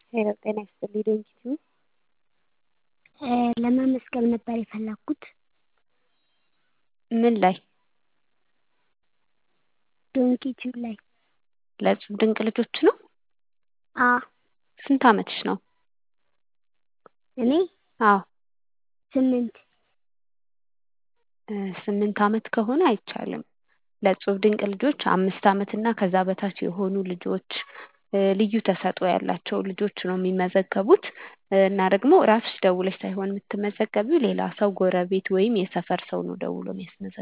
ሄሎ ጤና ይስጥልኝ ዶንኪ ለመመዝገብ ነበር የፈለኩት። ምን ላይ? ዶንኪ ቲዩብ ላይ። ለእጹብ ድንቅ ልጆች ነው? አዎ። ስንት አመትሽ ነው? እኔ አዎ። ስምንት ስምንት አመት ከሆነ አይቻልም። ለእጹብ ድንቅ ልጆች አምስት አመት እና ከዛ በታች የሆኑ ልጆች ልዩ ተሰጥኦ ያላቸው ልጆች ነው የሚመዘገቡት እና ደግሞ ራስሽ ደውለሽ ሳይሆን የምትመዘገቢው ሌላ ሰው ጎረቤት ወይም የሰፈር ሰው ነው ደውሎ የሚያስመዘግበው